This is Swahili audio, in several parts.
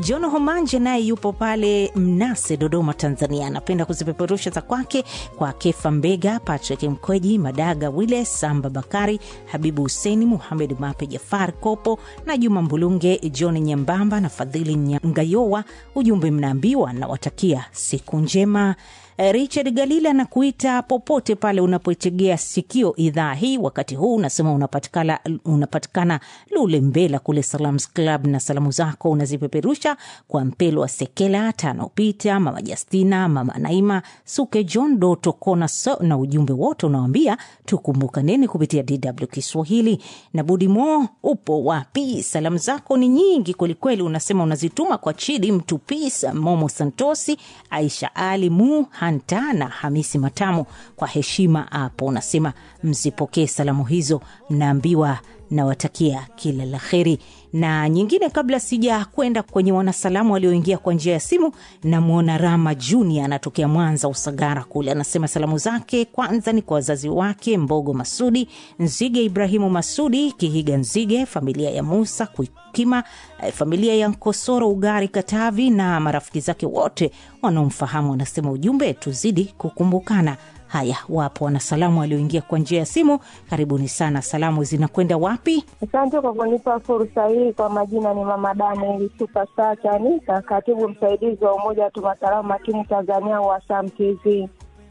John Homanje naye yupo pale Mnase, Dodoma, Tanzania. Anapenda kuzipeperusha za kwake kwa Kefa Mbega, Patrick Mkweji, Madaga Wile, Samba Bakari, Habibu Huseni, Muhamed Mape, Jafar Kopo na Juma Mbulunge, John Nyambamba na Fadhili Ngayowa. Ujumbe mnaambiwa nawatakia siku njema. Richard Galila anakuita popote pale unapoitegea sikio idhaa hii wakati huu, unasema unapatikana, unapatikana Lule Mbela kule Salams Club, na salamu zako unazipeperusha kwa Mpelo wa Sekela Tano Pita, Mama Justina, Mama Naima Suke, John Doto Kona so, na ujumbe wote unawambia tukumbukaneni kupitia DW Kiswahili. Na Budi Mo, upo wapi? Salamu zako ni nyingi kwelikweli, unasema unazituma kwa Chidi Mtupisa, Momo Santosi, Aisha Ali Mu Hanta na Hamisi Matamu. Kwa heshima hapo unasema mzipokee salamu hizo, mnaambiwa nawatakia kila la heri. Na nyingine kabla sija kwenda kwenye wanasalamu walioingia kwa njia ya simu, namwona Rama Junior anatokea Mwanza Usagara kule, anasema salamu zake kwanza ni kwa wazazi wake Mbogo Masudi Nzige, Ibrahimu Masudi Kihiga Nzige, familia ya Musa Kuikima, familia ya Nkosoro Ugari Katavi na marafiki zake wote wanaomfahamu. Anasema ujumbe, tuzidi kukumbukana. Haya, wapo wanasalamu walioingia kwa njia ya simu, karibuni sana. Salamu zinakwenda wapi? Asante kwa kunipa fursa hii. Kwa majina ni Mama Daniel Superstar Chanika, katibu msaidizi wa Umoja wa Tuma Salamu Makini Tanzania wa Sam TV.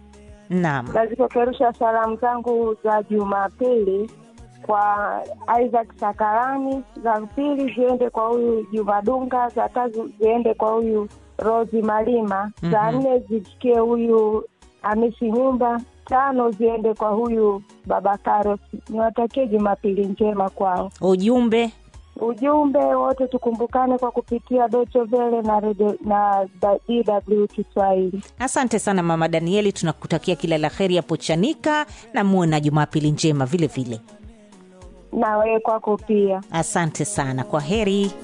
Naam, Nazipeperusha salamu zangu za Jumapili kwa Isaac Sakarani, za pili ziende kwa huyu Juma Dunga, za tatu ziende kwa huyu Rosi Malima, za nne zifikie huyu Hamisi Nyumba, tano ziende kwa huyu Baba Karos. Niwatakie Jumapili njema kwao. ujumbe Ujumbe wote tukumbukane kwa kupitia Deutsche Welle na radio, na DW Kiswahili. Asante sana Mama Danieli, tunakutakia kila la heri hapo Chanika na muwe na Jumapili njema vile vile. Na wewe kwako pia. Asante sana, kwa heri.